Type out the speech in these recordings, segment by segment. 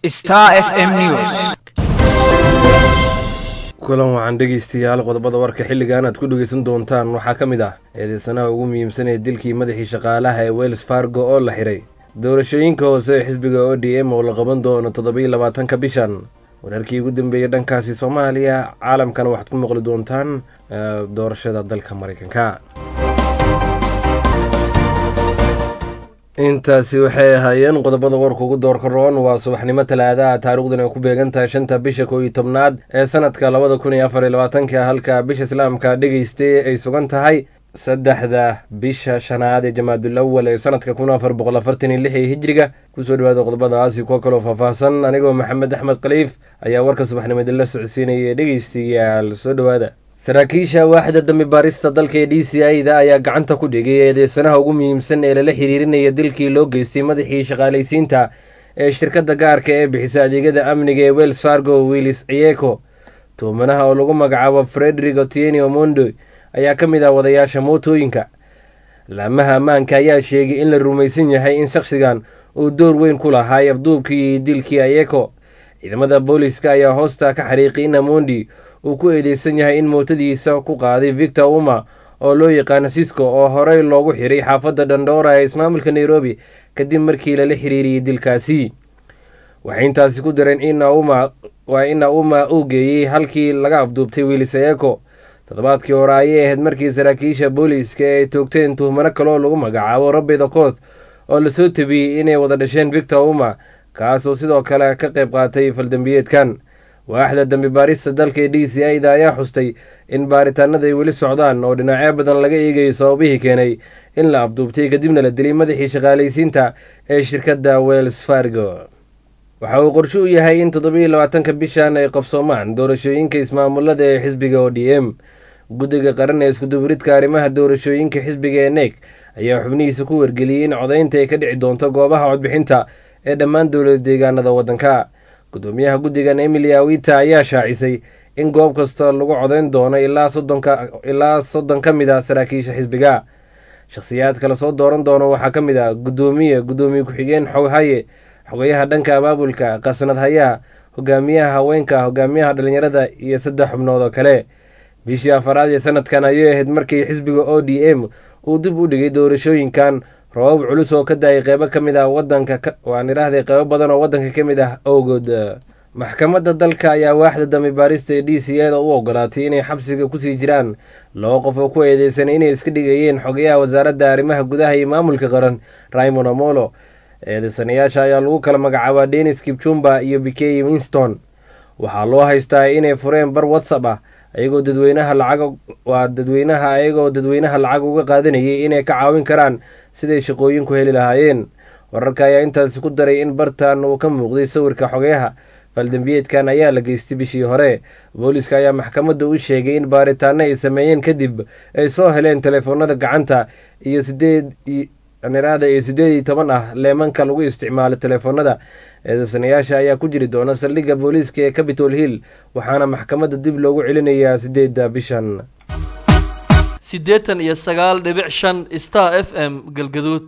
Star FM News. kulan wacan dhegeystayaal qodobada warka xilligan aad ku dhegeysan doontaan waxaa ka mid ah eedeysanaha ugu muhiimsan ee dilkii madaxii shaqaalaha ee wells fargo oo la xiray doorashooyinka hoose ee xisbiga o d m oo la qaban doono toddobiyo labaatanka bishan wararkii ugu dambeeyey dhankaasi soomaaliya caalamkana waxaad ku maqli doontaan doorashada dalka mareykanka intaasi waxay ahaayeen qodobada warka ugu doorka roon waa subaxnimo talaadaha taarikhdan ay ku beegan tahay shanta bisha kow iyo tobnaad ee sanadka labada kun iyo afar iyo labaatanka halka bisha islaamka dhegeystay ay sugan tahay saddexda bisha shanaad ee jamaadul awal ee sanadka kun afar boqol afartan iyo lix ee hijriga kusoo dhawaada qodobadaasi kuwa kaloo faahfaahsan anigoo maxamed axmed khaliif ayaa warka subaxnimo idinla socodsiinaya dhegeystayaal soo dhawaada saraakiisha waaxda dambi baarista dalka ee d c i da ayaa gacanta ku dhigay eedeysanaha ugu muhiimsan ee lala xiriirinaya dilkii loo geystay madaxii shaqaalaysiinta ee shirkadda gaarka ee bixisa adeegyada amniga ee wells fargo willis ciyeko tuumanaha oo lagu magacaabo frederick otieni omondo ayaa ka mid ah wadayaasha mootooyinka laamaha ammaanka ayaa sheegay in la rumaysan yahay in shakhsigan uu door weyn ku lahaa afduubkii iyo dilkii ayeko ciidamada booliska ayaa hoosta ka xariiqay in amondi uu ku eedeysan yahay in mootadiisa ku qaaday victor uma oo loo yaqaano sisco oo horey loogu xiray xaafadda dhandhoora ee ismaamulka nairobi kadib markii lala xiriiriyey dilkaasi waxay intaasi ku dareen waa in auma uu geeyey halkii laga afduubtay wiilis ayeko toddobaadkii hore ayay ahayd markii saraakiisha booliiska ay toogteen tuhmano kaleoo lagu magacaabo robert okoth oo lasoo tabiyey inay wada dhasheen victor uma kaasoo sidoo kale ka qayb qaatay faldambiyeedkan waaxda dambi baarista dalka ee d c i da ayaa xustay in baaritaanada ay weli socdaan oo dhinacyo badan laga eegayo sababihii keenay in la afduubtay kadibna la dilay madaxii shaqaalaysiinta ee shirkadda wells fargo waxa uu qorshe u yahay in toddobiyo labaatanka bishan ay qabsoomaan doorashooyinka ismaamulada ee xisbiga o d m guddiga qaran ee iskuduburidka arrimaha doorashooyinka xisbiga ee nek ayaa xubnihiisa ku wargeliyey in codaynta ay ka dhici doonto goobaha codbixinta ee dhammaan dowlad deegaanada waddanka gudoomiyaha guddigan emily awita ayaa shaacisay in goob kasta lagu codayn doono ilaa soddon ka mid a saraakiisha xisbiga shakhsiyaadka lasoo dooran doono waxaa ka mid ah gudoomiye gudoomiye ku-xigeen xoghaye xogayaha dhanka abaabulka qasnad hayaha hogaamiyaha haweenka hogaamiyaha dhalinyarada iyo saddex xubnood oo kale bishii afaraad ee sanadkan ayay ahayd markii xisbiga o d m uu dib u dhigay doorashooyinkan roobab culus oo ka daayay qeybo ka mid ah wadanka waan idhaahday qeybo badan oo waddanka ka mid ah awgood maxkamadda dalka ayaa waaxda dambi baarista ee d c a da u ogolaatay inay xabsiga kusii jiraan laba qof oo ku eedeysanay inay iska dhigayeen xogayaha wasaaradda arrimaha gudaha iyo maamulka qaran raymond amolo eedeysanayaasha ayaa lagu kala magacaabaa denis kipchumba iyo bikey winston waxaa loo haystaa inay fureen bar whatsapp ah ayagoo dadweynaha lacag waa dadweynaha ayagoo dadweynaha lacag uga qaadanayay inay ka caawin karaan siday shaqooyinku heli lahaayeen wararka ayaa intaasi ku daray in bartan uu ka muuqday sawirka xogeyaha faldambiyeedkan ayaa la geystay bishii hore booliiska ayaa maxkamadda u sheegay in baaritaano ay sameeyeen kadib ay soo heleen telefoonada gacanta iyo sideed niraada iyo sideed iyo toban ah leemanka lagu isticmaalo telefoonada eedeysanayaasha ayaa ku jiri doona saldhigga booliiska ee capitol hill waxaana maxkamadda dib loogu celinayaa sideedda bishan siddeetan iyo sagaal dhibic shan star f m galgaduud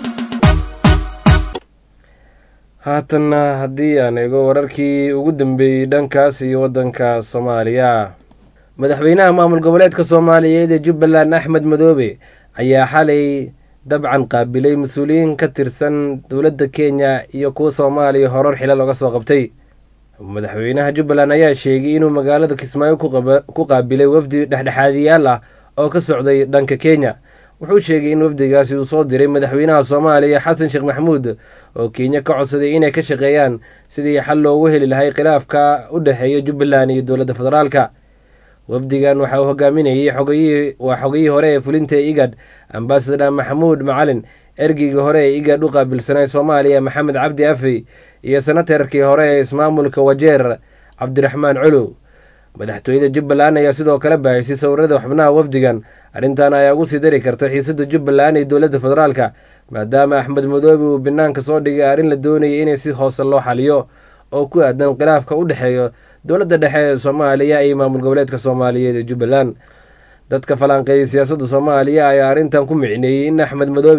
haatanna haddii aan eego wararkii ugu dambeeyey dhankaas iyo waddanka soomaaliya madaxweynaha maamul goboleedka soomaaliyeed ee jubbaland axmed madoobe ayaa xalay dabcan qaabilay mas-uuliyiin ka tirsan dowladda kenya iyo kuwa soomaaliya horar xilal oga soo qabtay madaxweynaha jubbaland ayaa sheegay inuu magaalada kismaayo ku qaabilay wafdi dhexdhexaadiyaal ah oo ka socday dhanka kenya wuxuu sheegay in wafdigaasi uu soo diray madaxweynaha soomaaliya xasan sheekh maxamuud oo kenya ka codsaday inay ka shaqeeyaan sidii xal loogu heli lahay khilaafka u dhexeeya jubbaland iyo dowladda federaalka wafdigan waxa uu hogaaminayay xogayihii waa xogayihii hore ee fulinta igad ambasador maxamuud macalin ergeygii hore ee igad u qaabilsanay soomaaliya maxamed cabdi afey iyo senatarkii hore ee ismaamulka wajeer cabdiraxmaan colow madaxtooyada jubbaland ayaa sidoo kale baahisay sawirada xubnaha wafdigan arrintan ayaa ugu sii dari karta xiisada jubbaland iyo dowladda federaalka maadaama axmed madoobe uu banaanka soo dhigay arrin la doonayay inay si hoose loo xaliyo oo ku aadan khilaafka u dhexeeyo dowladda dhexe ee soomaaliya iyo maamul goboleedka soomaaliyeed ee jubbaland dadka falanqeeyay siyaasadda soomaaliya ayaa arrintan ku micneeyey in axmed madoobe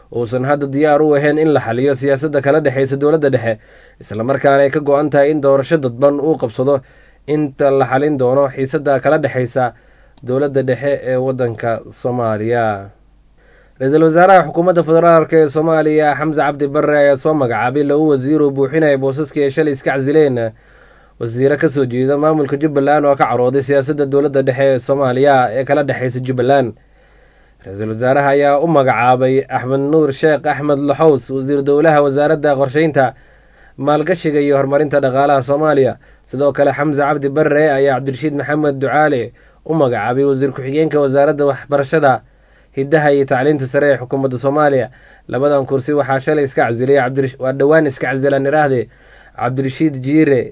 uusan hadda diyaar u ahayn in la xaliyo siyaasadda kala dhexeysa dowladda dhexe islamarkaana ay ka go-an tahay in doorasho dadban uu qabsado inta la xalin doono xiisadda kala dhexeysa dowladda dhexe ee waddanka soomaaliya ra-iisul wasaaraha xukuumadda federaalk ee soomaaliya xamse cabdi barre ayaa soo magacaabay lagu wasiiruu buuxinaya boosaskii ay shalay iska casileen wasiiro kasoo jeeda maamulka jubbaland oo ka carooday siyaasadda dowladda dhexe ee soomaaliya ee kala dhexeysa jubbaland ra-iisul wasaaraha ayaa u magacaabay axmed nuur sheekh axmed laxows wasiir dowlaha wasaaradda qorsheynta maalgashiga iyo horumarinta dhaqaalaha soomaaliya sidoo kale xamse cabdi barre ayaa cabdirashiid maxamed ducaale u magacaabay wasiir ku-xigeenka wasaaradda waxbarashada hiddaha iyo tacliinta sare ee xukuumadda soomaaliya labadan kursi waxaa shalay iska casilay waa dhowaan iska casilaan iraahde cabdirashiid jiire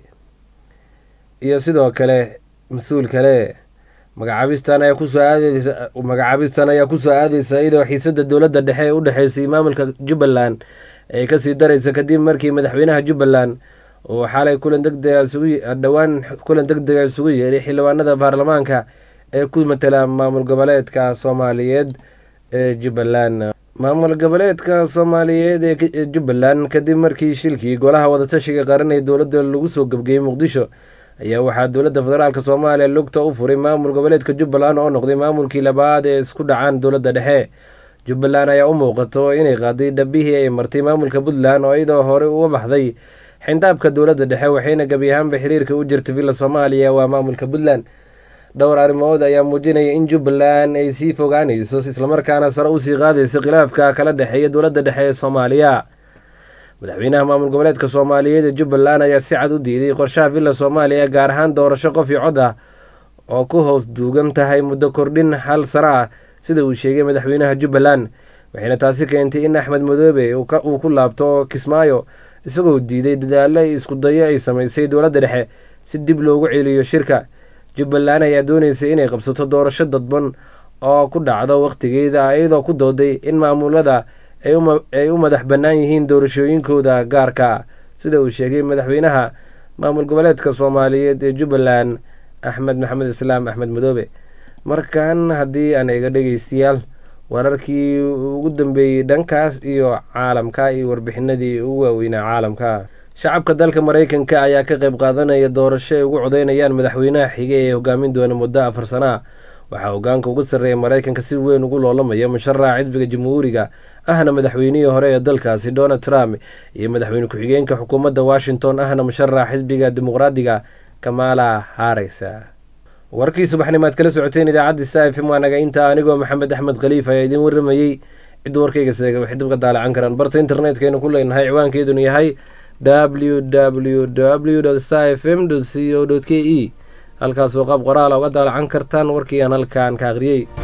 iyo sidoo kale mas-uul kale magacaabistan ayaa kusoo aadeysa magacaabistan ayaa kusoo aadeysa iyadoo xiisadda dowladda dhexe ee u dhexeysay maamulka jubbaland ay kasii dareysa kadib markii madaxweynaha jubbaland uu xalay kulan degdega isugu dhowaan kulan degdega isugu yeeray xildhibaanada baarlamaanka ee ku matala maamul goboleedka soomaaliyeed ee jubbaland maamul goboleedka soomaaliyeed ee jubbaland kadib markii shilkii golaha wadatashiga qaran ee dowladda lagu soo gebgeeyey muqdisho ayaa waxaa dowladda federaalk soomaaliya lugta u furay maamul goboleedka jubbaland oo noqday maamulkii labaad ee isku dhacaan dowladda dhexe jubbaland ayaa u muuqato inay qaaday dhabihii ay martay maamulka puntland oo iyadoo horey uga baxday xindaabka dowladda dhexe waxayna gebi ahaanba xiriirka u jirtay villa soomaaliya waa maamulka puntland dhowr arrimood ayaa muujinaya in jubbaland ay sii fogaanayso islamarkaana sare usii qaadayso khilaafka kala dhexeeya dowladda dhexe ee soomaaliya madaxweynaha maamul goboleedka soomaaliyeed ee jubbaland ayaa si cad u diiday qorshaha villa soomaaliya gaar ahaan doorasho qof iyo cod ah oo ku hoos duugan tahay muddo kordhin hal sano ah sida uu sheegay madaxweynaha jubbaland waxayna taasi keentay in axmed madoobe uu ku laabto kismaayo isagoo diiday dadaalo isku dayo ay samaysay dowladda dhexe si dib loogu celiyo shirka jubbaland ayaa dooneysay inay qabsato doorasho dadban oo ku dhacdo wakhtigeeda iyadoo ku dooday in maamulada ay u madax bannaan yihiin doorashooyinkooda gaarka sida uu sheegay madaxweynaha maamul goboleedka soomaaliyeed ee jubbaland axmed maxamed islaam axmed madoobe markan haddii aan iga dhegeystayaal wararkii ugu dambeeyey dhankaas iyo caalamka iyo warbixinadii ugu waaweynaa caalamka shacabka dalka mareykanka ayaa ka qayb qaadanaya doorasho ay ugu codeynayaan madaxweynaha xige ee hogaamin doona muddo afar sana ah waxaa hogaanka ugu sarreeya mareykanka si weyn ugu loolamaya musharaxa xisbiga jamhuuriga ahna madaxweynihii hore ee dalkaasi donald trump iyo madaxweyne ku-xigeenka xukuumadda washington ahna musharaxa xisbiga dimuqraadiga kamala haris warkii subaxnimaad kala socoteen idaacadda sa f m waa naga intaa anigoo maxamed axmed khaliif ayaa idiin warramayey cid warkayga seega waxay dib ka daalacan karaan barta internetkaynu ku leenahay ciwaankeedunu yahay w w w sa f m c o k e halkaasoo qaab qoraala uga daalacan kartaan warkii aan halkaan ka akhriyey